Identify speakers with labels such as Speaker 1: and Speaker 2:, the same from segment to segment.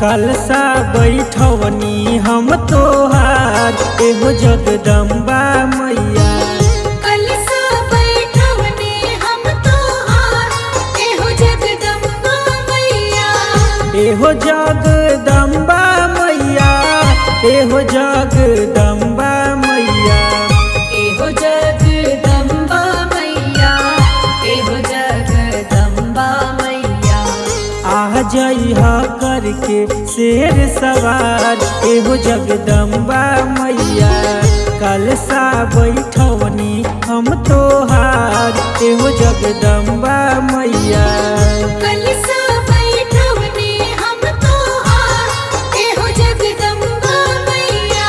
Speaker 1: कलसा बैठवनी हम तोहार एहो जगदम्बा मैया
Speaker 2: कलसा बैठवने हम तोहार एहो जगदम्बा मैया
Speaker 1: एहो जगदम्बा मैया एहो जगदम्बा मैया
Speaker 2: एहो जगदम्बा मैया एहो जगदम्बा मैया
Speaker 1: आ जइहा करके शेर सवार एहो जगदम्बा मैया कलसा बैठवनी हम तोहार एहो जगदम्बा मैया
Speaker 2: कलसा बैठवने हम तोहार एहो जगदम्बा मैया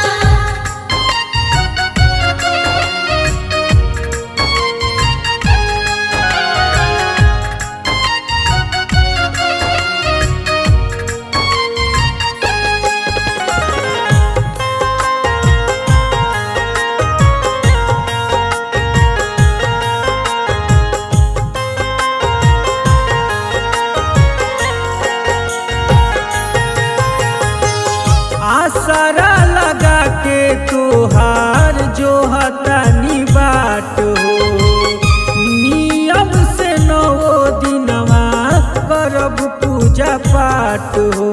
Speaker 1: आसरा लगा के तोहार जो हतानी बाट हो नियम से नौ दिनवा करब पूजा पाठ हो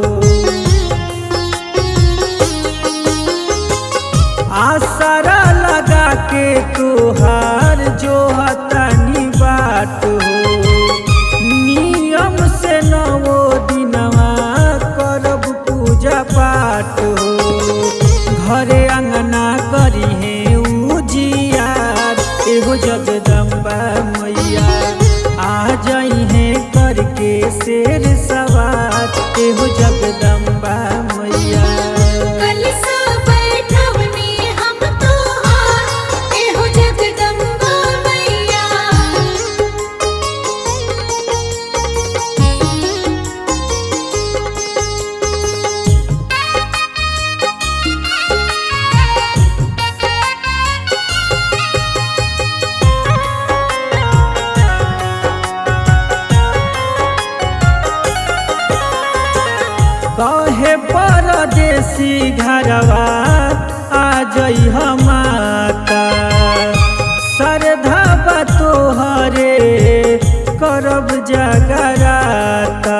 Speaker 1: आसरा लगा के तोहार जो हतानी बाट हो नियम से नवो दिनवा करब पूजा पाठ हो घरे अंगना करी है उजियार एहो जगदम्बा मैया आ जाई है करके शेर सवार एहो जगदम्बा मैया
Speaker 2: कलसा बैठवने हम तोहार एहो जगदम्बा मैया
Speaker 1: कहे परदेसी घरवा आ जई माता श्रद्धा बा तोहरे करब जगराता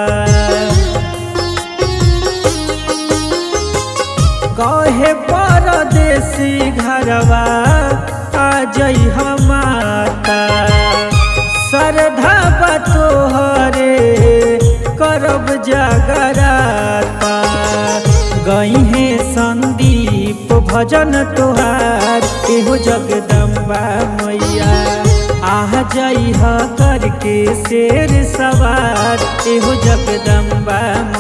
Speaker 1: कहे परदेसी घरवा आ जई माता श्रद्धा बा तोहरे करब जगराता गई है संदीप भजन तोहार एहो जगदम्बा मैया आ जाई करके शेर सवार एहो जगदम्बा